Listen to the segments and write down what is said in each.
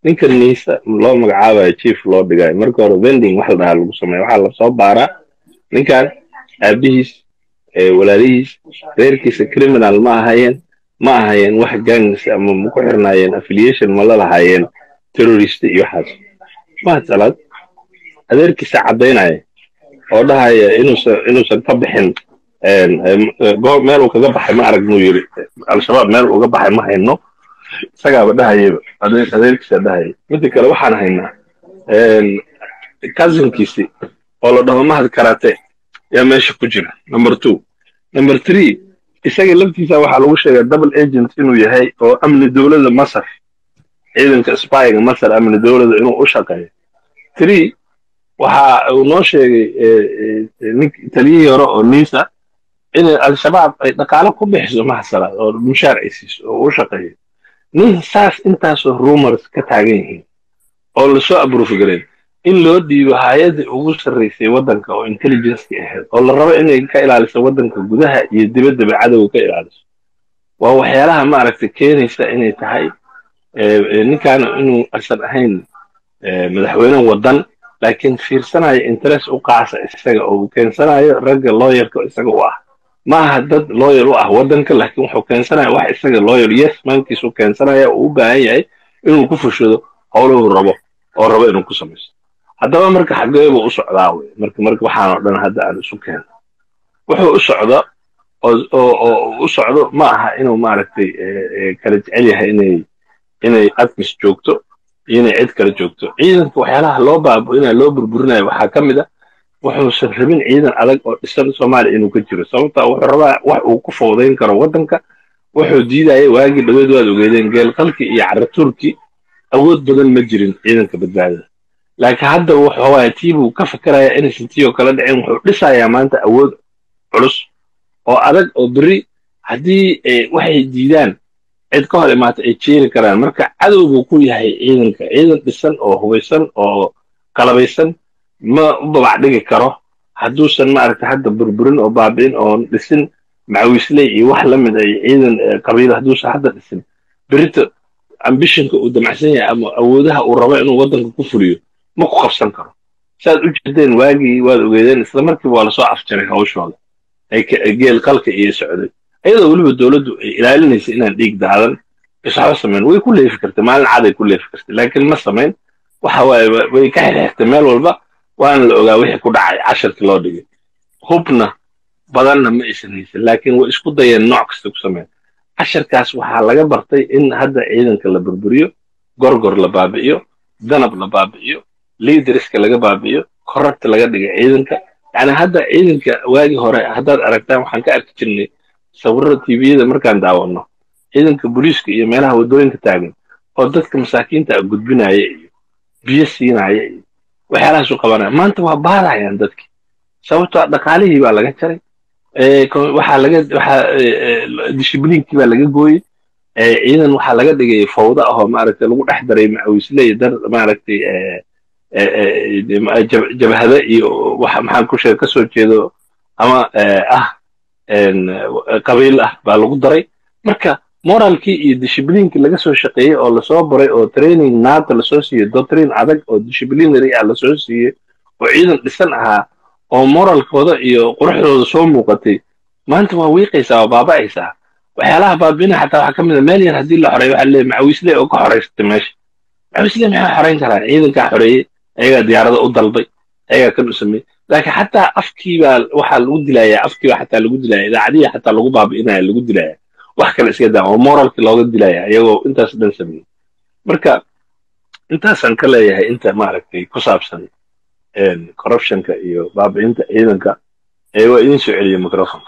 ninka niisa loo magacaabayo chief loo dhigayo marka hore vending wax la dhahaa lagu sameeya waxaa lasoo baaraa ninkan aabihiis walaalihiis reerkiisa criminal ma ahayeen ma ahayeen wax gangs ama ma ku xirnaayeen affiliation ma la lahaayeen terrorist iyo waxaas mahad salaad adeerkiisa caddaynaya oo dhahaya inuusan inuusan ka bixin meel uu kaga baxay ma arag muu yiri al-shabaab meel uga baxay ma hayno isagaaba dhahayaba adeerkiisa dhahaya midda kale waxaan haynaa cousinkiisi oo la dhaho mahad karate yaa meesha ku jira number two number three isaga laftiisa waxaa lagu sheegaa double agent inuu yahay oo amni dowladda masar ciidanka spyga masar amni dowladda inuu u shaqeeyo three waxa uu noo sheegay nink taliyihii hore oo nisa in al-shabaab ay dhaqaalo ku bixiso mahasalaad oo mushaar ay siiso oo u shaqeeyo nin saas intaasoo rumors ka taagan yihiin oo lasoo abroof galeen in loo dhiibo hay-addii ugu sarraysay waddanka oo intelligenceki ahayd oo la rabo inay ka ilaaliso waddanka gudaha iyo dibaddaba cadowga ka ilaaliso waa waxyaalaha maaragtay keenaysa inay tahay ninkan inuu aysan ahayn madaxweyne waddan laakiin fiirsanayo interest u qaasa isaga oo keensanayo ragga looyarka isaga u ah ma aha dad looyar u ah waddanka laakiin wuxuu keensanaya wax isaga looyar yes mankiisu keensanaya uu u baahan yahay inuu ku fushado howluhu rabo oo rabo inuu ku samaysto haddaba marka xageebu u socdaa wey marka marka waxaan oo dhan hadda aan isu keeno wuxuu u socdo oo u socdo ma aha inuu maaragtay kala jecel yahay inay inay admis joogto iyo inay cid kale joogto ciidanka waxyaalaha loo baabu'inaya loo burburinayo waxaa ka mid a wuxuusan rabin ciidan adag oo dhisan soomaaliya inuu ka jiro sababta wuxuu rabaa wax uu ku fowdayn karo waddanka wuxuu diidaya waagii dhaweed waad ogeedeen geelqalkii iyo caratuurkii awood badan ma jirin ciidanka badbaadada laakiin hadda wuxuu tiibuu ka fakeraya inaysan tii oo kala dhicin wuxuu dhisayaa maanta awood culus oo adag oo beri haddii waxay diidaan cid ka hor imaata ay jeeri karaan marka cadow buu ku yahay ciidanka ciidan dhisan oo hubaysan oo qalabaysan ma u babac dhigi karo hadduusan maaragta hadda burburin oo baabi'in oo dhisin macawisley iyo wax la mid ay ciidan qabiilo hadduusan hadda dhisin berito ambishonka uu damacsan yahay ama awoodaha uu rabo inuu waddanka ku fuliyo ma ku qabsan karo saad u jirteen waagii waad ogeedeen isla markiiba waa lasoo afjaray hawshooda geel qalka iyo socday iyadoo weliba dowladdu ay ilaalinaysa inaan dhiig daadan iswaxba samayn way ku leefi kartay maalin caday ku leefi kartay laakiin ma samayn waxa waaye way ka xirxirtay meel walba waana la ogaa wixii ku dhacay casharkii loo dhigay hubna badanna ma aysan haysan laakiin way isku dayeen nooc kasta ku sameyn casharkaas waxaa laga bartay in hadda ciidanka la burburiyo gorgor la baabi'iyo danab la baabi'iyo liidariska laga baabi'iyo korarta laga dhigay ciidanka yani hadda ciidanka waagii hore haddaad aragtaan waxaan ka arki jirnay sawirada tviyada markaan daawanno ciidanka booliiska iyo meelaha waddooyinka taagan oo dadka masaakiinta gudbinaya iyo biyo siinaya iyo waxyaalahaasu qabanaya maanta waa baadayaan dadkii sababtoo dhaqaalihii baa laga jaray waxaa laga waxaa dishibliinkii baa laga gooyey ciidan waxaa laga dhigay fawda ahoo maaragtay lagu dhex daray macawisley dar maaragtay jabhada iyo wax maxaan ku sheega kasoo jeedo ama ah qabiil ah baa lagu daray marka moralkii iyo dishibliinkii laga soo shaqeeyey oo lasoo baray oo training naata lasoo siiyey doctrine adag oo disciplinary ah lasoo siiyey oo ciidan dhisan ahaa oo moralkooda iyo quruxdooda soo muuqatay maanta waa wiiqaysaa waa baaba'aysaa waxyaalaha baabina xataa waxaa ka mid a meel yar haddii la xoreeyo waxaa leeyahay macawiisle oo ka xoraysatay meesha macawiisle maxay xorayn karaan ciidankaa xoreeyey ayagaa diyaarada u dalbay ayagaa kan u sameeyey laakiin xataa afkii baa waxaa lagu dilayaa afkii baa xataa lagu dilaya idaacadihii xataa lagu baabi'inaya lagu dilaya wax kale iska daa oo moralkii looga dilaya iyagoo intaas dhan sameeyey marka intaasaan ka leeyahay inta maaragtay ku saabsan corruptionka iyo baabi'inta ciidanka ee waa idiin soo celiya microfonka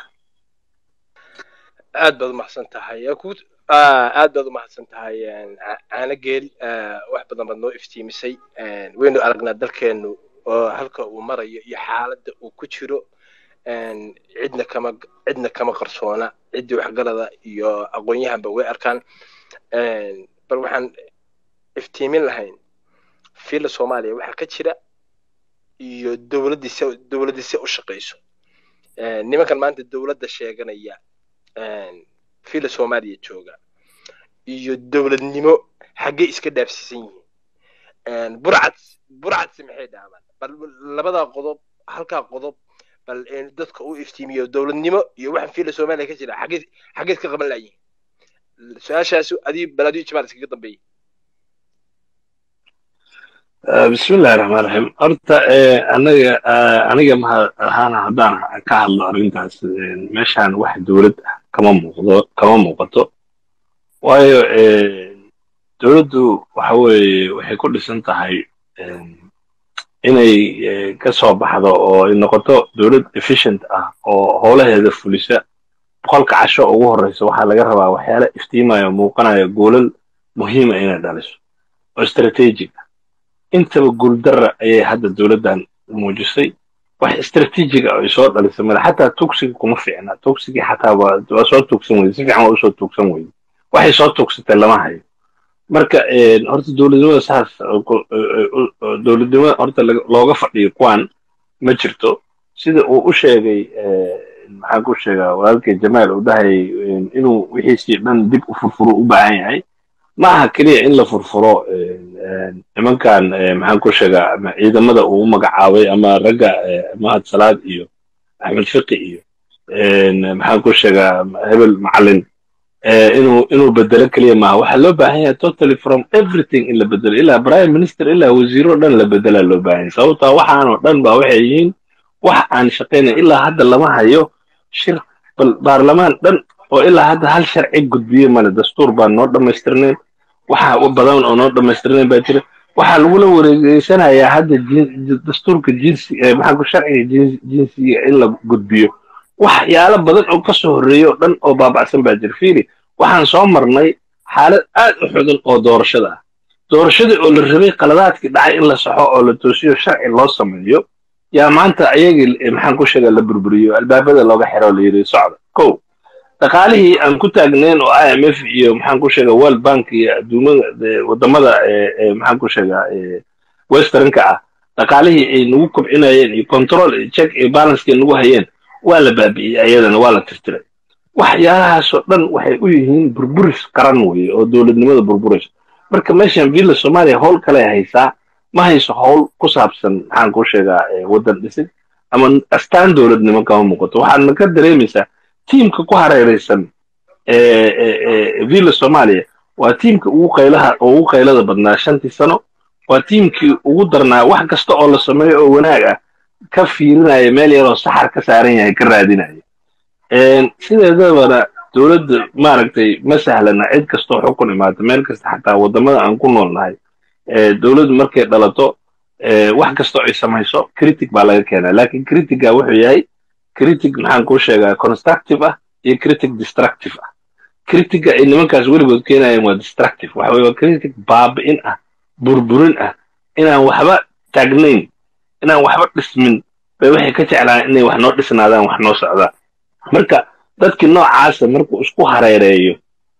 aad baad umahadsan tahay aad baad umahadsan tahay caano geel wax badan baad noo iftiimisay waynu aragnaa dalkeenu oo halka uu marayo iyo xaaladda uu ku jiro cidna kama cidna kama qarsoona ciddii waxgalada iyo aqoon-yahanba way arkaan bal waxaan iftiimin lahayn fiila soomaaliya waxaa ka jira iyo dowladdiisa dowladdiisa u shaqayso nimankan maanta dowladda sheeganaya fiila soomaaliya jooga iyo dowladnimo xaggee iska dhaafsiisan yihiin burcad burcadsi maxay dhaamaan bal labada qodob halkaa qodob bal dadka u iftiimiyo dowladnimo iyo waxaan fiila soomaaliya ka jira xageed xageed ka qaban laayihin su-aashaas adii bal adii jimaal iskaga dambeeyey bismi illahi raxmaan raxiim horta anaga aniga maha ahaana haddaan ka hadlo arrintaas meeshaan wax dowlad ah kama muuqdo kama muuqato waayo dowladdu waxa weeye waxay ku dhisan tahay inay ka soo baxdo oo ay noqoto dowlad efficient ah oo howlaheeda fulisa boqolka casho ugu horreysa waxaa laga rabaa waxyaala iftiimayo muuqanayo goolal muhiima inay dhaliso oo strategic ah intaba guuldarra ayay hadda dowladdan muujisay wax strategic ah ay soo dhalisay male xataa tugsiga kuma fiicna tugsigii xataa waa soo tugsan weyde si fiican waa usoo tugsan weyde waxay soo tugsatay lama hayo marka horta dowladnimada saas dowladnimada horta looga fadhiyo kuwan ma jirto sida uu u sheegay maxaan ku sheegaa walaalkay jamaal uu dhahayay inuu wixiisii dhan dib u furfuro u baahan yahay ma aha keliya in la furfuro nimankan maxaan ku sheegaa ciidamada uu u magacaabay ama ragga mahad salaad iyo axmed fiqi iyo maxaan ku sheegaa hebel macalin inuu inuu bedelo keliya maaha waxaa loo baahan yahay totally from everything in la bedelo ilaa prime minister ilaa wasiiro dhan la bedelaa loo baahan yahay sababtaa waxaanoo dhan ba waxay yihiin wax aan shaqaynay ilaa hadda lama hayo shir bal baarlamaan dhan oo ilaa hadda hal sharci gudbiye male dastuur baan noo dhammaystirnayn waxa badan oo noo dhammaystirnayn baa jira waxaa lagula wareegeysanayaa hadda dastuurka jinsi maxaa ku sharciga jinsiga in la gudbiyo waxyaalo badan oo kasoo horreeya oo dhan oo baabacsan baa jira fiili waxaan soo marnay xaalad aad u xudan oo doorashada ah doorashadii oo la rabay qaladaadkii dhacay in la saxo oo la toosiyo sharci loo sameeyo yaa maanta ayagii maxaan ku sheegaa la burburiyo albaabada looga xiro la yidhi socda kow dhaqaalihii aan ku taagnayn oo i m f iyo maxaan ku sheegaa world bank iyo adduumada wadamada maxaan ku sheegaa westernka ah dhaqaalihii ay nagu kobcinayeen iyo control check iyo balancekay nagu hayeen waa la baabi'iyey ayadana waa la tirtiray waxyaalahaasoo dhan waxay u yihiin burburis qaran weeye oo dowladnimada burburis marka meeshan villa soomaaliya howl kale haysaa ma hayso howl ku saabsan maxaan ku sheegaa waddan dhisid ama astaan dowladnimo kama muuqato waxaadna ka dareemaysaa tiimka ku hareeraysan villa soomaaliya waa tiimka ugu qaylaha oo ugu qaylada badnaa shantii sano waa tiimkii ugu darnaa wax kasta oo la sameeyo oo wanaag ah ka fiirinaya meel yaroo saxar ka saaran yahay ka raadinaya sideedabana dowladda maaragtay ma sahlana cid kastoo xukun imaata meel kasta xataa waddamada aan ku nool nahay dowladdu markay dhalato wax kastoo ay samayso critic baa laga keenaa laakiin criticga wuxuu yahay critic maxaan kuu sheegaa constructive ah iyo critic destructive ah criticga ay nimankaas weligood keenayeen waa destructive waxa weye waa critic baabi'in ah burburin ah inaan waxba taagnayn inaan waxba dhismin bay waxay ka jeclaan inay wax noo dhisnaadaan wax noo socdaan marka dadkii noocaasa markuu isku hareereeyo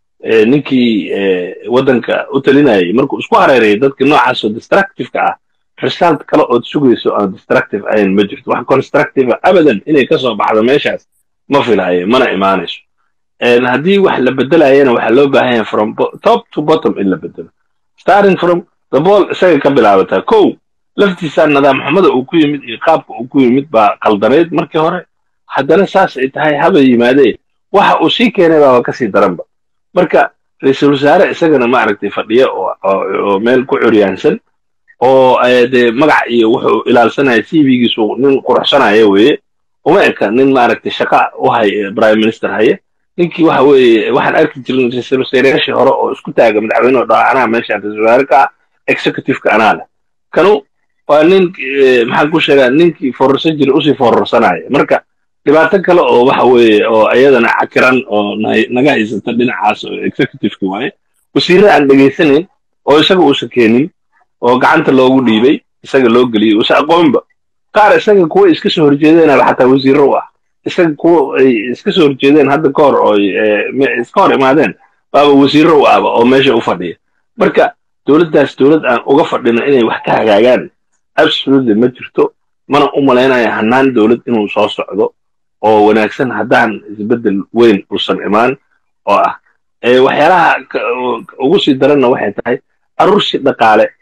ninkii waddanka u talinayay markuu isku hareereeyo dadkii noocaasoo destructiveka ah result kale ood sugayso aan destructive ahayn ma jirto wax constructive abadan inay ka soo baxdo meeshaas ma filayo mana imaanayso haddii wax la bedelayana waxaa loo baahan yahay from top to bottom in la bedelo starting from the ball isaga ka bilaabataa kow laftiisaa nidaam xumada uu ku yimid iyo qaabka uu ku yimid baa qaldanayd markii hore haddana saas ay tahay haba yimaadee waxa uu sii keenay baaba kasii daranba marka ra-iisul wasaare isagana maaragtay fadhiya oo meel ku curyaansan oo dee magac iyo wuxuu ilaalsanaya c v-giisu nin quruxsanaya weeye uma eka nin maaragtay shaqa u hay prime minister haye ninkii waxa weeye waxaan arki jirin ra-iisul wasaareyaashii hore oo isku taaga madaxweyne oo dhaha anaa meeshaan ra-isul wasaare ka ah executive-ka anaa leh kanu waa nin maxaan ku sheegaa ninkii fororsan jira usii fororsanaya marka dhibaato kale oo waxa weeye oo iyadana cakiran oo naga haysata dhinacaas oo executive-ki waaye wasiirada aan dhegaysanayn oo isaga uusan keenin oo gacanta loogu dhiibay isaga loo geliyey uusan aqoonba qaar isaga kuwa iska soo horjeedeenaba xataa wasiiro u ah isaga kuwa ay iska soo horjeedeen hadda ka hor oo iska hor imaadeen baaba wasiiro u ahba oo meesha u fadhiya marka dowladdaas dowlad aan uga fadhino inay wax ka hagaagaan absolutely ma jirto mana u malaynaya hannaan dowlad inuu soo socdo oo wanaagsan haddaan isbeddel weyn uusan imaan oo ah waxyaalaha ugu sii daranna waxay tahay aruursi dhaqaale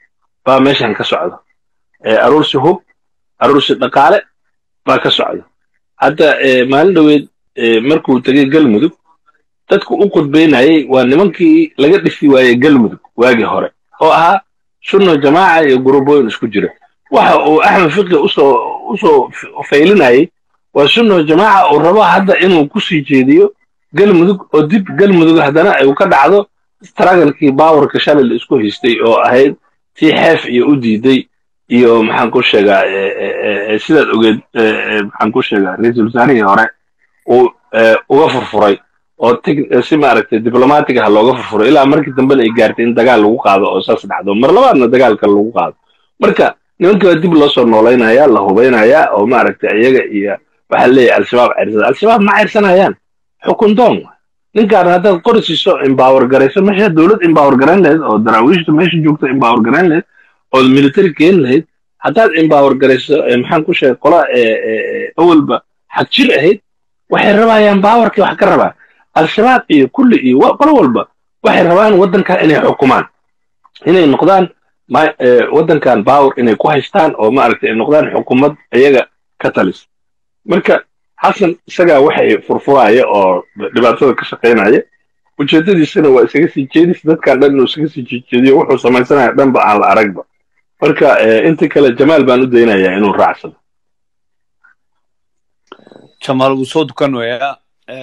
baa meeshan ka socda aruursi hub aruursi dhaqaale baa ka socda hadda maalin dhoweed markuu tegey galmudug dadku u qudbaynayay waa nimankii laga dhisi waayey galmudug waagii hore oo ahaa sunno jamaaca iyo gurubooyin isku jira waxa uu axmed fiqi usoo usoo faylinayay waa sunno jamaaca uu rabo hadda inuu kusii jeediyo galmudug oo dib galmudug haddana uu ka dhacdo stragalkii baawarka shalay la isku haystay oo ahayd tii xeef iyo u diiday iyo maxaan ku sheegaa sidaad ogeed maxaan ku sheegaa ra-iisul wasaarihii hore uu uga furfuray oo si maaragtay diblomatic ah looga furfuray ilaa markii dambena ay gaartay in dagaal lagu qaado oo saas dhacdo mar labaadna dagaalka lagu qaado marka nimankii baa dib loo soo noolaynaya la hubaynayaa oo maaragtay iyaga iyo waxaa leeyahay al-shabaab cirsada al-shabaab ma cirsanayaan xukun doon ninkaan haddaad qori siiso empower garayso meesha dowlad empower garayn lahayd oo daraawiishta meesha joogta empower garayn lahayd oo military keeni lahayd haddaad empower garayso maxaan ku sheegay qola awalba xag jir ahayd waxay rabayaan baawarkii wax ka rabaa al-shabaab iyo kulli iyo qolo walba waxay rabaan waddankan inay xukumaan inay noqdaan waddankan baawer inay ku haystaan oo maaragtay ay noqdaan xukuumad iyaga ka talis marka xasan isagaa waxay furfuraya oo dhibaatada ka shaqaynaya ujeedadiisana waa isaga sii jeedis dadkan dhan inuu isaga sii jeediyo wuxuu samaysanaya dhanba aan la aragba marka inta kale jamaal baan u daynayaa inuu raacsado jamaal wuu soo dukan weeyaa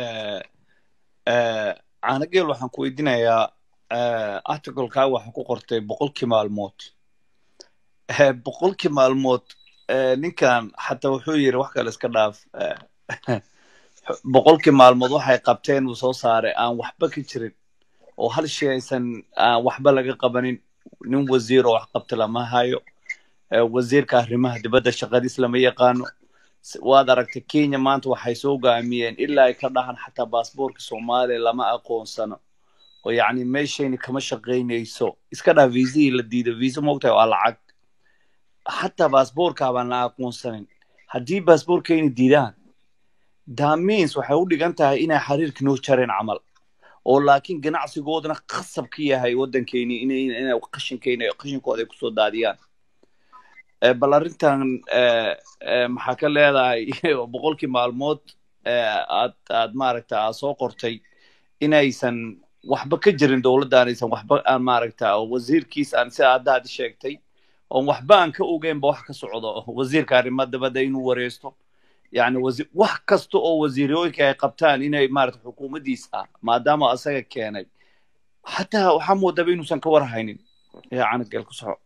caanageel waxaan ku weydiinayaa articleka waxaa ku qortay boqolkii maalmood boqolkii maalmood ninkan xataa wuxuu yiri wax kale iska dhaaf boqolkii maalmood waxay qabteen uu soo saaray aan waxba ka jirin oo hal shay aysan aan waxba laga qabanin nin wasiir oo wax qabta lama hayo wasiirka arrimaha dibadda shaqadiis lama yaqaano waad aragtay kenya maanta waxay soo gaamiyeen ilaa ay ka dhahan xataa baasboorka soomaaliya lama aqoonsano oo yacni meeshayni kama shaqaynayso iska dhaha viisihii la diido viisa moogtahay waa lacag xataa baasboorka baan la aqoonsanin haddii baasboorkayna diidaan damins waxay u dhigan tahay inay xiriirka noo jareen camal oo laakiin ganacsigoodana khasab ka yahay waddankeyni inay qashinkeyna qashinkooda ay kusoo daadiyaan bal arrintan maxaa ka leedahay boqolkii maalmood aad aad maaragta aad soo qortay inaysan waxba ka jirin dowladda aanaysan waxba aan maaragta wasiirkiis aan sida hadda aad sheegtay oon waxba aan ka ogeynba wax ka socdo wasiirka arrimaha dabadda inuu wareysto yani wax kasta oo wasiirooyinka ay qabtaan inay maarata xukuumaddiisa maadaama asaga keenay xataa waxaa moodaba inuusan ka warhaynin canageel ku soco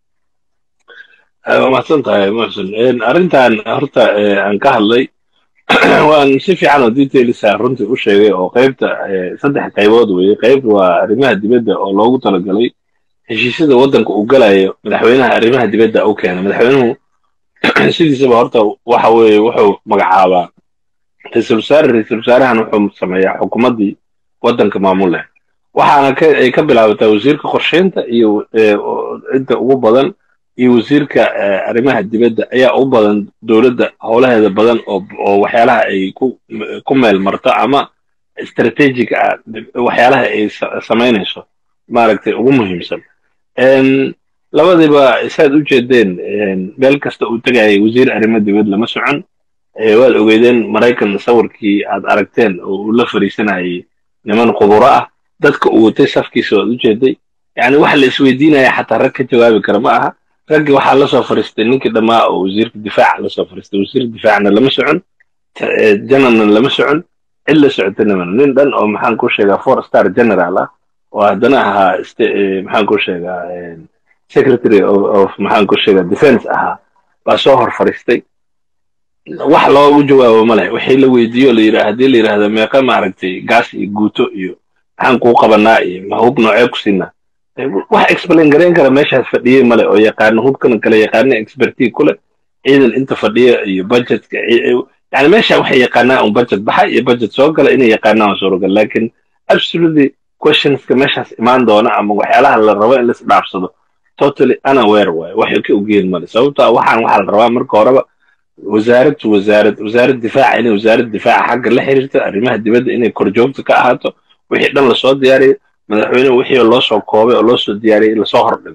waa mahadsan tahay muxsin arrintan horta aan ka hadlay waan si fiican oo detailsa runtii u sheegay oo qaybta saddex qaybood weeye qayb waa arrimaha dibadda oo loogu talagalay heshiisyada waddanka uu galayo madaxweynaha arrimaha dibadda u keena madaxweynuhu sidiisaba horta waxa weeye wuxuu magacaabaa ra-iisul wasaare ra-iisul wasaarahan wuxuu sameeyaa xukuumaddii waddanka maamul leh waxaana ay ka bilaabataa wasiirka qorsheynta iyo inta ugu badan iyo wasiirka arrimaha dibadda ayaa u badan dowladda howlaheeda badan oo waxyaalaha ay ku meel marto ama strategic ah waxyaalaha ay samaynayso maaragtay ugu muhiimsan labadiiba saad u jeedeen meel kasta uu tegayay wasiir arrimo dibad lama socon waad ogeydeen maraykan sawirkii aad aragteen oo uu la fariisanayay niman quburo ah dadka uu watay safkiisa waad u jeeday yani wax la isweydiinaya xataa rag ka jawaabi kara ma aha raggii waxaa lasoo fariistay ninkii dhammaa oo wasiirka difaaca lasoo fariistay wasiirka difaacna lama socon janarna lama socon cid la socotana mana nin dhan oo maxaan ku sheegaa four star general ah oo haddana ahaa maxaan ku sheegaa secretary of maxaan ku sheegaa defense ahaa baa soo hor fariistay wax loogu jawaabo ma leh wixii la weydiiyo la yidhaha haddii la yidhaahdo meeqa maaragtay gaas iyo guuto iyo maxaan kuu qabanaa iyo ma hub noocee ku siinaa wax explain garayn kara meeshaas fadhiyey male oo yaqaano hubkana kale yaqaano expertii kule ciidan inta fadhiya iyo budgetka yani meesha waxay yaqaanaa un budget baxa iyo budget soo gala inay yaqaanaan suuragal laakiin absolutely questionska meeshaas imaan doona ama waxyaalaha la rabo in lais dhaafsado totally unaware waaye waxay ka ogeen male sababto waxaan waxaa la rabaa marka horeba wasaarad wasaarad wasaarad difaaca inay wasaarad difaaca xagga la xiriirto arrimaha dibadda inay korjoogta ka ahaato wixii dhan lasoo diyaariyo madaxweynuhu wixii loo soo koobay oo loo soo diyaariyey lasoo hordhigo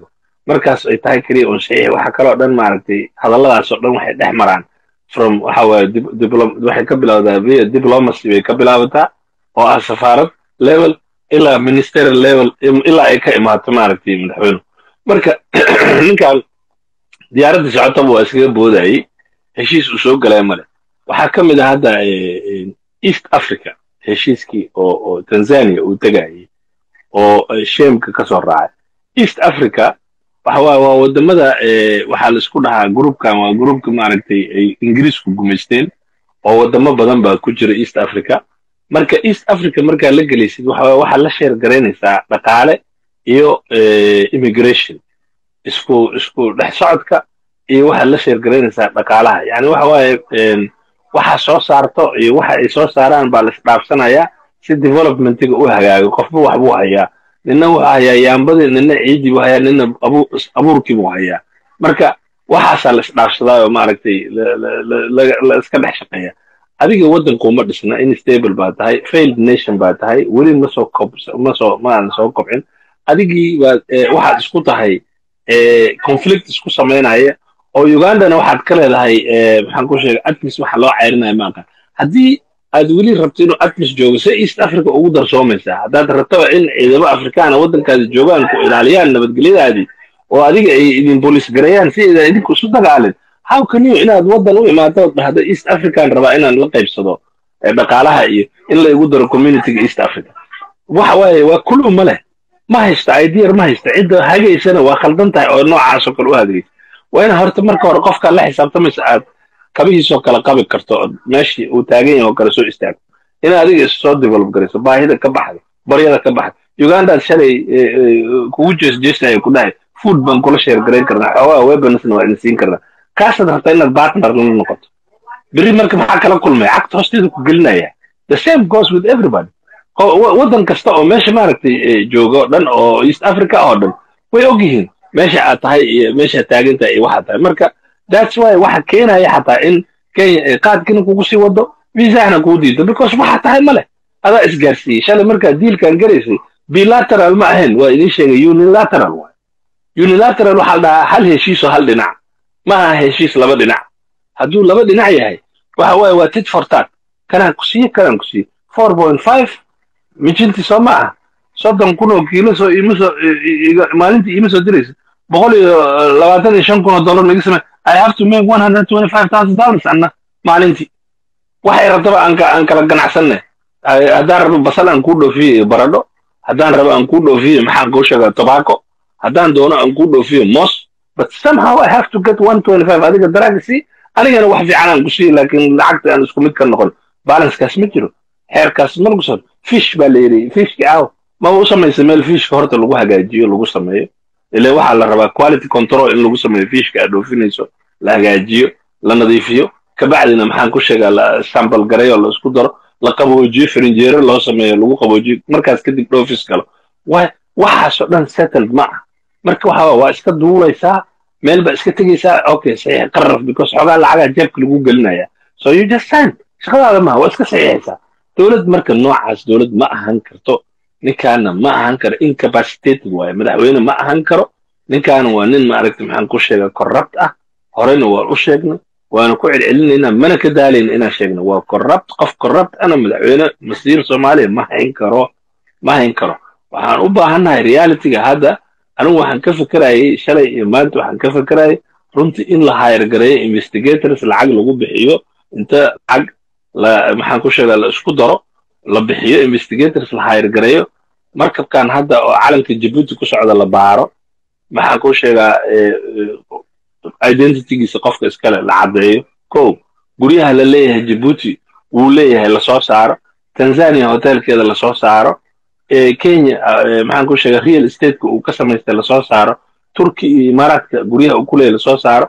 markaas ay tahay keliya un saxiix waxa kaloo dhan maaragtay hadalladaas oo dhan waxay dhex maraan from waxa waaye waxay ka bilowdaa via diplomacy bay ka bilaabataa oo ah safaarad level ilaa ministerial level ilaa ay ka imaato maaragtay madaxweyne marka ninkan diyaaradda socotaba waa iskaga boodayey heshiis uu soo galaya male waxaa ka mid ah hadda east africa heshiiskii oo oo tanzania uu tegayey oo shemka ka soo raacay east africa waxa waaye waa wadamada waxaa la isku dhahaa groupkan waa groupka maaragtay ay ingiriisku gumaysteen oo wadamo badan baa ku jira east africa marka east africa markaa la gelaysid waxa waaye waxaa la sheer garaynaysaa dhaqaale iyo immigration isku isku dhex socodka iyo waxaad la sheer garaynaysaa dhaqaalaha yani waxa waaye waxa soo saarto iyo waxa ay soo saaraan baa la isdhaafsanayaa si developmentiga u hagaago qofba wax buu hayaa nina wuxuu hayaa yaambadii nina ciidii buu hayaa nina abuurkii buu hayaa marka waxaasaa la isdhaafsadaa oo maaragtay la iska dhex shaqeeya adiga waddankuuma dhisna instable baa tahay failed nation baa tahay weli ma soo kob ma soo maadan soo kobcin adigii baa waxaad isku tahay conflict isku samaynaya oo ugandana waxaad ka leedahay maxaan ku sheegay atmis waxa loo ceyrinaya maaqa haddii aad weli rabto inuu atmis joogo se east africa ugu darsoomaysaa haddaad rabtaba in ciidamo afrikaana waddankaadi joogaan ku ilaaliyaan nabadgelyadaadii oo adiga ay idin bolis gareeyaan si aydan idinku isu dagaalin how can you inaad waddan u imaado dhahdo east african rabaa inaan la qaybsado dhaqaalaha iyo in la igu daro communityga east africa waxa waaye waa kulu ma leh ma haysta idr ma haysta cidda hagaysana waa khaldan tahay oo noocaasoo kale u hagaysa waa ina horta marka hore qofkaa la xisaabtamaysa aad kabihiisoo kale qabi karto oo meeshii uu taagan yahay oo kale soo istaagto ina adiga issoo develop garayso baahida ka baxdo baryada ka baxdo ugandaad shalay kugu jeesjeesaya ku dhahay food baan kula sheer garayn karnaa xoogaa weaponsna waa idin siin karnaa kaasaad rabtaa inaad partner la noqoto berri marka maxaa kala kulmaya cagta hoosteeda ku gelinaya the same goes with everybody waddan kasta oo meesha maaragtay jooga o dhan oo east africa oo dhan way og yihiin meesha aad tahay iyo meeshaad taagan tahay iyo waxaad tahay marka that's why waxa keenaya xataa in kenya qaadkina kugu sii wado visahna kuu diido because waxaa tahay ma leh adaa isgaarsiiyey shalay markaad diilkan garaysay bilateral ma ahayn waa idiin sheegay unilateral waay unilateral waxaa la dhahaa hal heshiisoo hal dhinac ma aha heshiis laba dhinac hadduu laba dhinac yahay waxa waaye waa tit for tat kanaan ku siiye kanaan ku siiye four point five mijintii soo ma ah soddon kun oo kiilo soo iima soo maalintii iima soo diraysa boqol iyo labaatan iyo shan kun oo dollar naga samey i have to make one hundred twenty five thousand dollars anna maalintii waxay rabtaba aan aan kala ganacsanne haddaan rabo basal aan kuu dhoofiyo baradho haddaan rabo aan kuu dhoofiyo maxaan kuu sheegaa tobacco haddaan doono aan kuu dhoofiyo mos but somehow i have to get one twenty five adiga daraaga sii anigana wax fiican aan ku siiyo laakiin lacagta aan isku mid ka noqon balancekaas ma jiro xeerkaas ma lagu soo fish baa la yidhi fishki aaw maba u samaysa meel fishka horta lagu hagaajiyo lagu sameeyo ile waxaa la rabaa quality control in lagu sameeyo fishka aad dhoofinayso la hagaajiyo la nadiifiyo kabacdina maxaan ku sheegaa la sambal gareyo la isku daro la qaboojiyo firinjeero loo sameeyo lagu qaboojiyo markaas kadib dhoofis galo wa waxaasoo dhan settled ma ah marka waxa waa iska duulaysaa meel baa iska tegaysaa okay saxiix qaraf because xogaa lacagaa jeebka lagu gelinaya so you just sign shaqadaada maha waa iska saxiixaysaa dowlad marka noocaas dowlad ma ahan karto ninkaana ma ahan karo incapacitated waaye madaxweyne ma ahan karo ninkaana waa nin maaragta maxaan ku sheegaa corrupt ah horeyna waan u sheegnay waana ku celcelinaynaa mana ka daalayna inaan sheegno waa corrupt qof corrupt ana madaxweyne masiir soomaaliya ma hayn karo ma hayn karo waxaan u baahannahay realityga hadda anigu waxaan ka fekerayay shalay iyo maanta waxaan ka fekerayay runtii in la hayr gareeyo investigators lacag lagu bixiyo inta lacag la maxaan ku sheegaa la isku daro la bixiyo investigators la hayr gareeyo markabkan hadda oo calanka jabuuti ku socda la baaro maxaan ku sheegaa identitygiisa qofka iskale la caddeeyo ko guryaha la leeyahay jabuuti wuu leeyahay lasoo saaro tanzania hotelkeeda lasoo saaro kenya maxaan ku sheegaa real estateka uu ka samaystay lasoo saaro turki iyo imaaraadka guryaha uu ku leeyahay lasoo saaro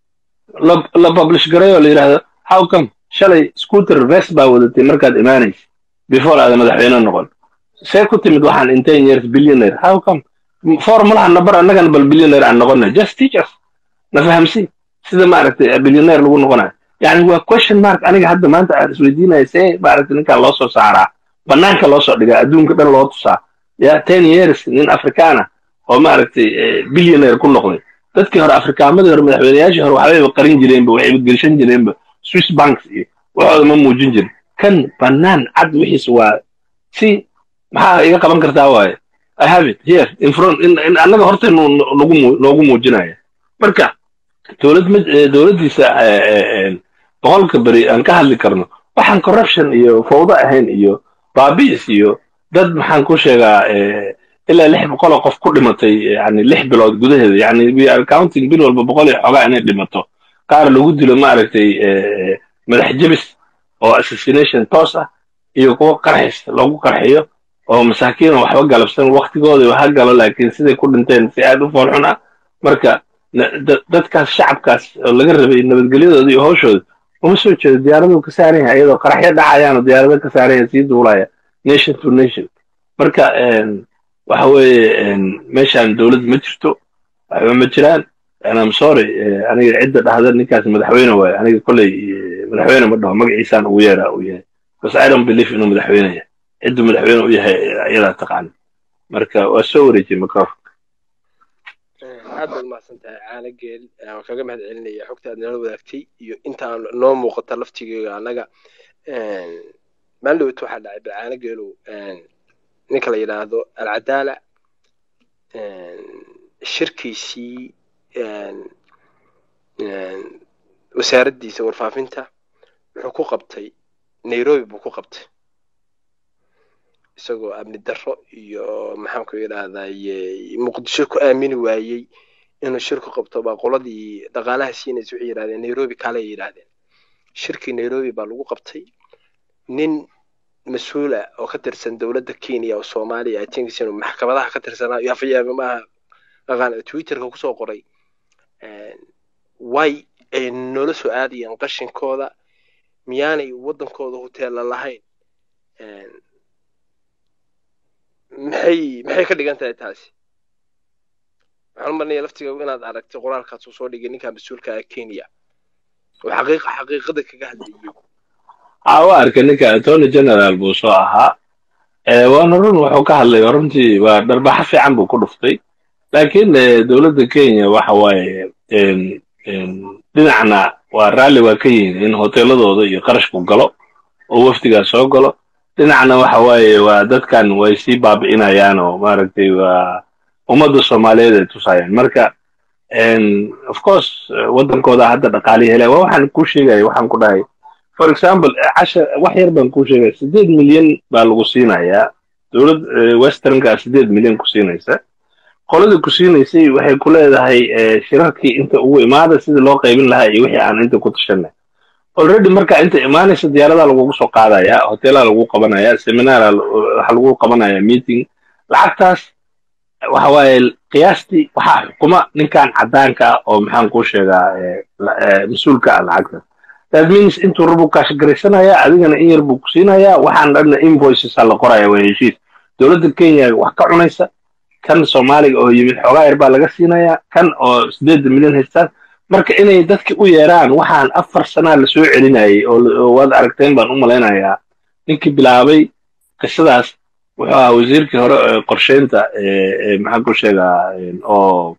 la publish gareeyo la yidhaahdo how come shalay scooter vest baa wadatay markaad imaanaysa before aada madaxweyne noqon see ku timid waxaan in ten years billionaire how come formulaha nabar annagana bal billionaire aan noqona just teachers na fahamsi sida maaragtay billionaire lagu noqonayo yani waa question mark aniga hadda maanta aan isweydiinaya see maaragtay ninkaan loo soo saaraa banaanka loo soo dhigaa adduunka dhan loo tusaa ya ten years nin afrikaana oo maaragtay billionaire ku noqday dadkii hore afrikaamadii hore madaxweynayaashii hore waxbayba qarin jireenba waxayba gelishan jireenba swiss banks iyo waxooda ma muujin jirin kan bannaan cad wixiis waa si maxaa iga qaban kartaa waaye i have it here in front in, in annaga horta nagu noogu muujinaya marka dowlad dowladdiisa boqolka beri aan ka hadli karno waxaan corruption iyo fawdo ahayn iyo baabi'is iyo dad maxaan ku sheegaa ilaa lix boqoloo qof ku dhimatay yani lix bilood gudaheeda yani we are counting bil walba boqol iyo xogaa inay dhimato qaar lagu dilo maaragtay madax jebis oo assassination toos ah iyo kuwa qarxis lagu qarxiyo oo masaakiin oo waxba galabsan waktigooda ha galo laakiin siday ku dhinteen si aad u foolxun ah marka dadkaas shacabkaas oo laga rabay nabadgelyadooda iyo hawshooda uma soo jeedo diyaaraduu ka saaran yahay iyadoo qaraxyo dhacayaanoo diyaarado ka saaran yahay sii duulaya nation to nation marka waxa weeye meeshaan dowlad ma jirto waxba ma jiraan am sorry aniga cidda dhahda ninkaas madaxweyne waaye aniga kolley madaxweyne ma dhaho magaciisaan ugu yeeraa uu yahay bas i don't believe inuu madaxweyne yahay ciddu madaxweyne u yahay iyadaa taqaana marka waa soo wareejiyey microphone aad baad umahadsan tahay caana geel waan kaga mahad celinaya xogta aad nala wadaagtay iyo intaan noo muuqata laftigeega annaga maalin dhowt waxaa dhacay balcaana geelow ninka la yidhaahdo alcadaala shirkiisii wasaaraddiisa warfaafinta wuxuu ku qabtay nairobi buu ku qabtay isagoo amni darro iyo maxaanku yidhaahdaye muqdisho ku aamini waayey inuu shirku qabto baa qoladii dhaqaalaha siinaysa waxay yidhahdeen nairobi kale ay yidhaahdeen shirkii nairobi baa lagu qabtay nin mas-uula oo ka tirsan dowladda kenya oo soomaaliya atinkiis inuu maxkamadaha ka tirsanaa iyo afyaaba maaha aqaan twitterka kusoo qoray way ay noola soo aadayeen qashinkooda miyaanay waddankooda hoteella lahayn maxay maxay ka dhigan tahay taasi waxaan u marnaya laftiga inaad aragtay qoraalkaas uu soo dhigay ninka mas-uulka ah kenya oo xaqiiqa xaqiiqada kaga hadlayay waa arkay ninka attorney general buu soo ahaa waana run wuxuu ka hadlay runtii waa dharbaxo fiican buu ku dhuftay laakiin dowladda kenya waxa waaye dhinacna waa raalli waa ka yihin in hoteeladooda iyo qarashku galo oo wafdigaas soo galo dhinacna waxa waaye waa dadkan way sii baabi'inayaan oo maaragtay waa ummadda soomaaliyeed ay tusayaan marka of course waddankooda hadda dhaqaalihi helaya waa waxaan kuu sheegaya waxaan ku dhahay for example casha wax yar baan kuu sheegaya siddeed milyan baa lagu siinayaa dowlad westernkaa siddeed milyan ku siinaysa qoladii ku siinaysay waxay ku leedahay shirarkii inta ugu imaada sidii loo qaybin lahaa iyo wixii aan inta ku tashanay already marka inta imaanaysa diyaaradaa lagugu soo qaadaya hoteelaa lagu qabanaya seminaara waxa lagu qabanaya meeting lacagtaas waxa waaye qiyaastii waxaa xukuma ninkan caddaanka ah oo maxaan kuu sheegaa mas-uulka ah lacagtaas that means intuu rabu kaashgaraysanaya adigana in yar buu ku siinayaa waxaan dhanna invoices a la qoraya waa heshiis dowladda kenya wax ka cunaysa kan soomaaliga oo yimid xoogaa yar baa laga siinayaa kan oo siddeedda milyan haystaan marka inay dadki u yeeraan waxaan afar sanaa lasoo celinayay oo waad aragteen baan u malaynayaa ninkii bilaabay qisadaas wuxuu ahaa wasiirkii hore ee qorsheynta maxaan ku sheegaa oo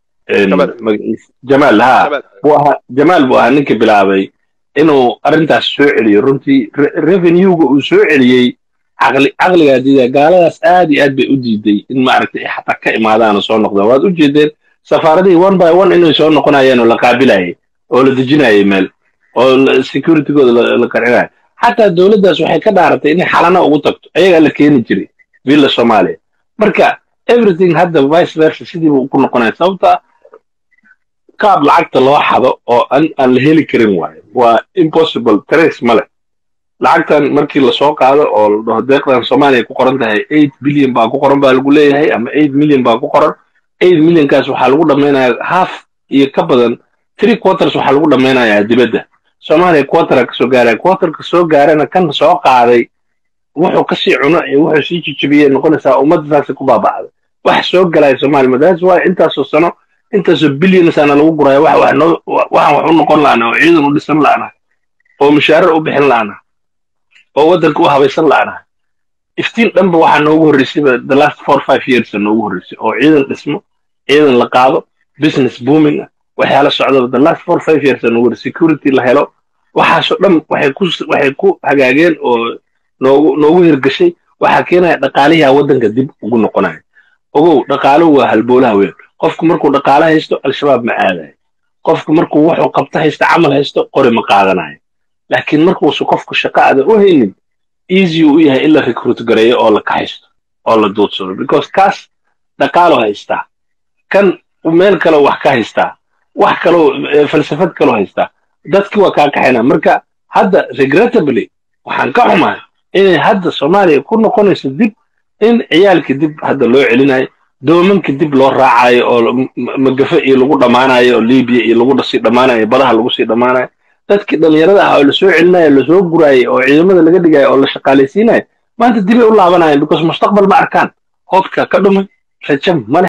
jamaal ha buu ahaa jamaal buu ahaa ninkii bilaabay inuu arrintaas soo celiyo runtii revenuega uu soo celiyey caqli caqligaa diida gaaladaas aad iyo aad bay u diiday in maaragtay xataa ka imaadaan oo soo noqdaan waad u jeedeen safaaradihii one by one inay soo noqonayeen oo la qaabilayay oo la dejinayay meel oo securitygooda la qarcinayo xataa dowladdaas waxay ka dhaaratay inay xalana ugu tagto ayagaa la keeni jiray villa soomaaliya marka everything hadda vice versa sidiiba ku noqonaya sababta qaab lacagta loo xado oo aan aan la heli karin waayo waa impossible trace ma leh lacagtan markii lasoo qaado oo la dhaho deeqdan soomaaliya ku qoran tahay eight billion baa ku qoran baa lagu leeyahay ama eight million baa ku qoran eight millionkaas waxaa lagu dhammaynayaa half iyo ka badan three quarters waxaa lagu dhammaynayaa dibadda soomaaliya quartera kasoo gaaraya quarterka soo gaarana kan soo qaaday wuxuu kasii cuno iyo wuxuu sii jijibiyey noqonaysaa ummadda saasay ku baaba'day wax soo galaya soomaaliya madaas waayo intaasoo sano intaasoo billionsana lagu guraya wax wax noo waxaan wax u noqon la'ana oo ciidan u dhisan la'ana oo mushaarar u bixin la'ana oo waddanka u habaysan la'ana iftiin dhanba waxaa noogu horreysayba the last four five years noogu horreysay oo ciidan dhismo ciidan la qaado business booming ah waxyaala socdaba the last four five years noogu horreysay security la helo waxaasoo dhan waxay ku waxay ku hagaageen oo noogu noogu hirgashay waxaa keenaya dhaqaalihi waddanka dib ugu noqonaya ogow dhaqaaluhu waa halboolaha weyn qofku markuu dhaqaalo haysto al-shabaab ma aadayo qofku markuu wuxuu qabto haysto camal haysto qori ma qaadanayo laakiin markuusu qofku shaqo ada u haynin easy uu yahay in la recruit gareeyo oo la kaxaysto oo la duudsado because kaas dhaqaalo haystaa kan meel kale wax ka haystaa wax kaloo falsafad kaloo haystaa dadki waa kaa kaxayna marka hadda regrettably waxaan ka xumahay inay hadda soomaaliya ku noqonayso dib in ciyaalkii dib hadda loo celinayo doomankii dib loo raacayo oo magafe iyo lagu dhammaanayo oo libiya iyo lagu sii dhammaanayo badaha lagu sii dhammaanayo dadkii dhallinyarada ah oo lasoo celinayo lasoo guraayay oo ciidamada laga dhigayo oo la shaqaalaysiinayo maanta dibay u laabanayaan because mustaqbal ma arkaan hoobka ka dhumay rajo male